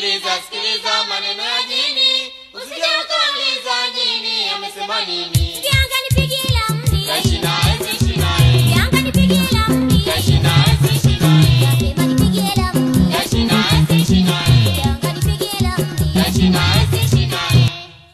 sikiliza sikiliza maneno ya jini usije ukauliza jini amesema nini Kianga nipigie la mdi. Taishi naye, ziishi naye. Kianga nipigie la mdi. Taishi naye, ziishi naye. Nasema nipigie la mdi. Taishi naye, ziishi naye. Kianga nipigie la mdi. Taishi naye, ziishi naye.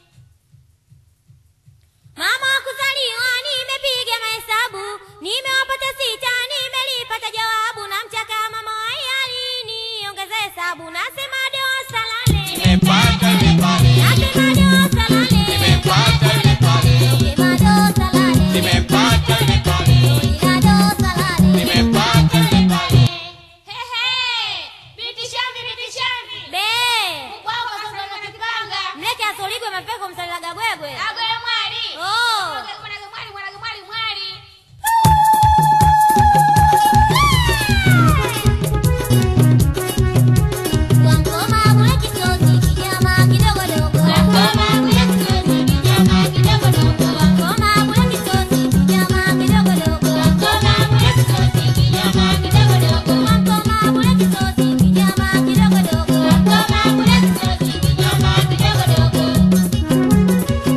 Mama wa kuzaliwa nimepiga mahesabu, nimewapata sita, nimelipata jawabu, namchaka mama wa hiari niongeze hesabu, nasema dosa la nne, Nimepata yule pale. nasema dosa la nne, Nimepata yule pale. nasema dosa la nne, Nimepata yule pale. ila dosa la nne. Nimepata yule pale. Be, mleke asoligwe mapeko msalilaga gwegwe. Oh. Kwa ngoma bure kisosi, kinyama kidogodogo. Kwa ngoma bure kisosi, kinyama kidogodogo. Kwa ngoma bure kisosi, kinyama kidogodogo. Kwa ngoma bure kisosi, kinyama kidogodogo. Kwa ngoma bure kisosi, kinyama kidogodogo. Kwa ngoma bure kisosi, kinyama kidogodogo.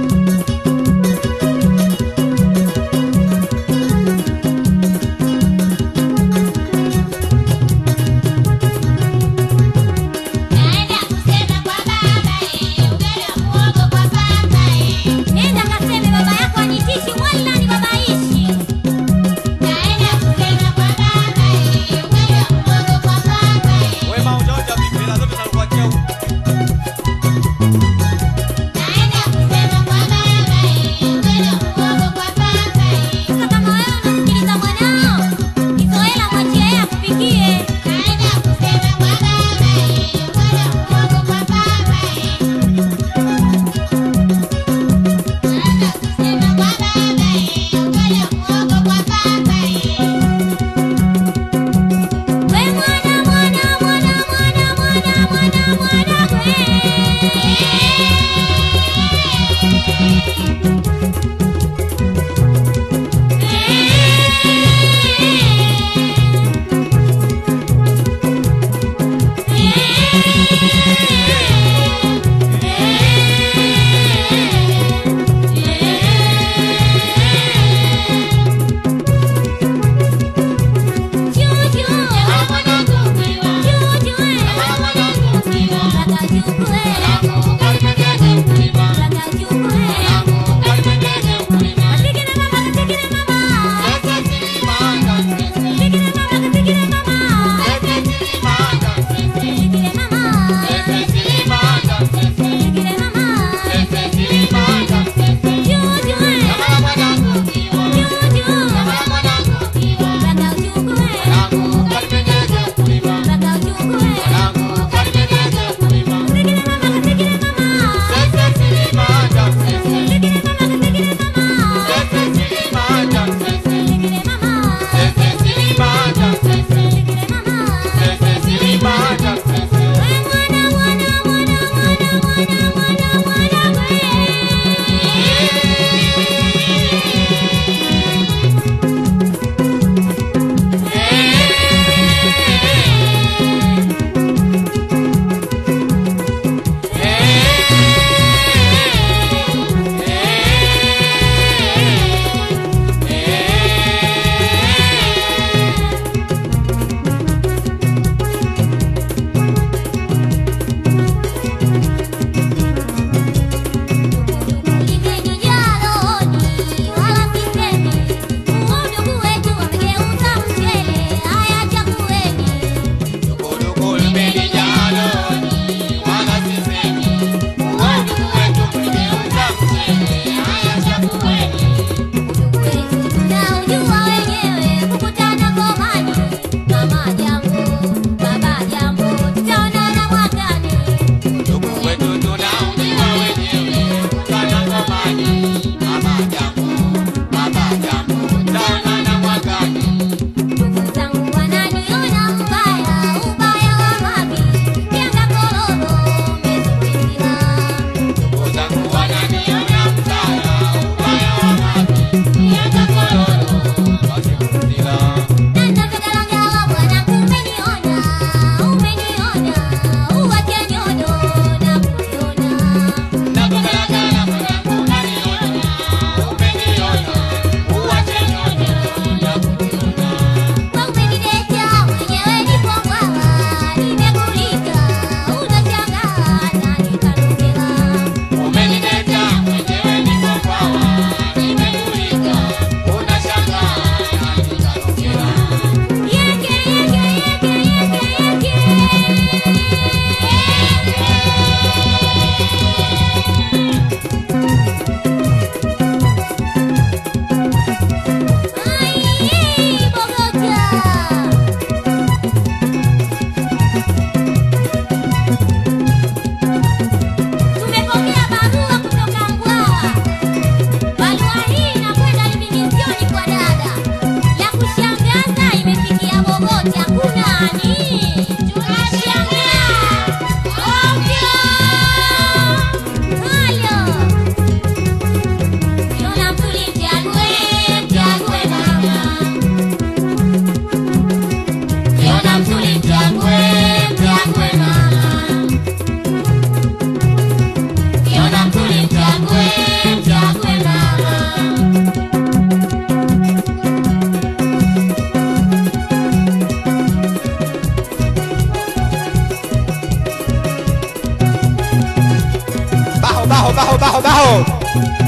Naenda kusema kwa baba eh, ugali wa muhogo kwa baba eh. Nenda kaseme baba yako anitishi wala ni babaishi. Naenda kusema kwa baba eh, ugali wa muhogo kwa baba eh. Wema ujaoja vipela zote nakuachia huko. Naenda kusema kwa baba eh, ugali wa muhogo kwa baba eh. Sasa kama wewe unasikiliza mwanao, Kizoela mwachie yeye akupikie. Naenda kusema kwa baba eh, ugali wa muhogo kwa baba eh. Naenda kusema kwa baba eh, ugali wa muhogo kwa baba eh. We mwana mwana mwana mwana mwana mwana mwana Mwanangu, karibia kulima. baho baho baho baho